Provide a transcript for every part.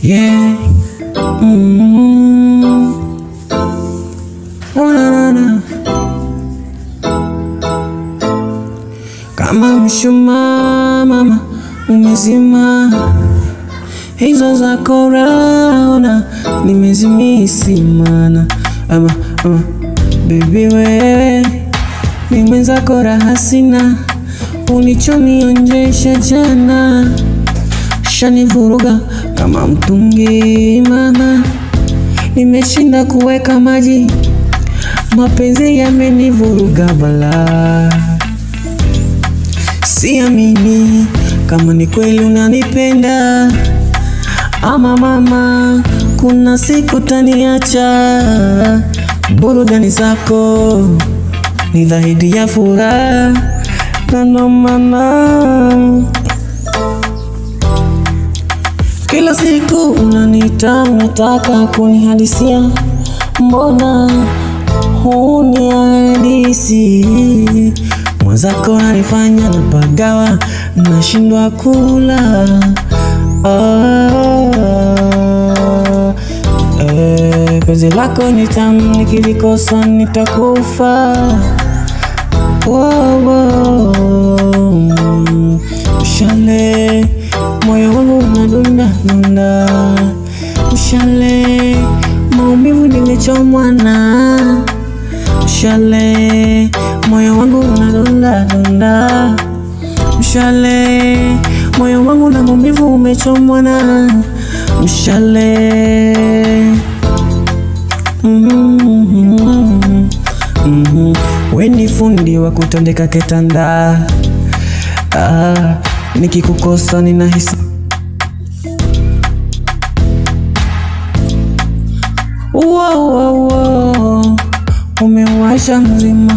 Yeah. Mm. Oh, na, na, na. Kama mshumaa mama umezima, hizo za korona nimezimisi mana ama, ama. Baby wewe ni mwenzako raha sina, ulichonionjesha jana shanivuruga kama mtungi mama, nimeshinda kuweka maji, mapenzi yamenivuruga balaa. Siamini kama ni kweli unanipenda ama mama, kuna siku taniacha. Burudani zako ni dhahidi ya furaha, na ndo maana kila siku unaniita, unataka kunihadisia, mbona hunihadisi? Mwenzako nanifanya napagawa, nashindwa kula. Ah, eh, penzi lako ni tamu, nikilikosa nitakufa. Wow, wow. Mshale, moyo wangu unadunda dunda. Mshale, maumivu nimechomwa na mshale, moyo wangu unadunda dunda. Mshale, moyo wangu na maumivu umechomwa na mshale. Mhm. Mhm. We ni fundi wa kutandika kitanda ah, nikikukosa ninahisi wow, wow, wow. Umewasha mzima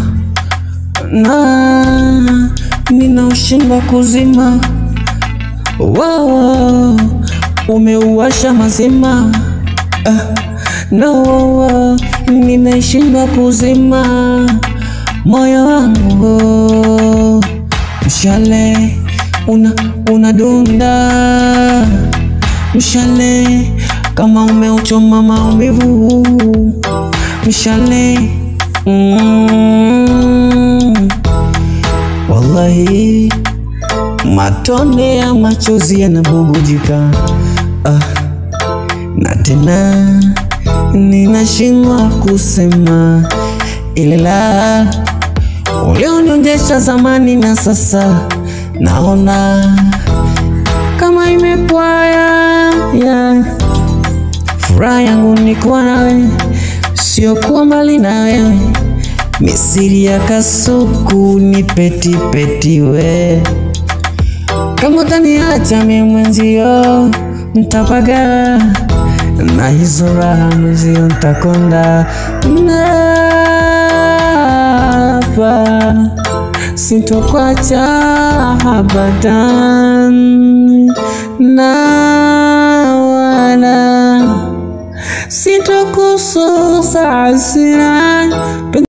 na ninaushinda kuzima wow, wow. Umeuwasha mazima ah, na wow, wow. Ninaishinda kuzima moyo wangu mshale una unadunda mshale kama umeuchoma maumivu mshale mm, wallahi matone ya machozi yanabubujika ah, na tena ninashindwa kusema ila ulionionyesha zamani na sasa naona kama imepwaya yeah. Furaha yangu ni kuwa nawe, sio kuwa mbali na wewe. Misiri ya kasuku ni peti peti we, kama utaniacha mimi mwenzio ntapaga na hizo raha mwenzio ntakonda napa sitokwacha abadan na wala sitokususa hasira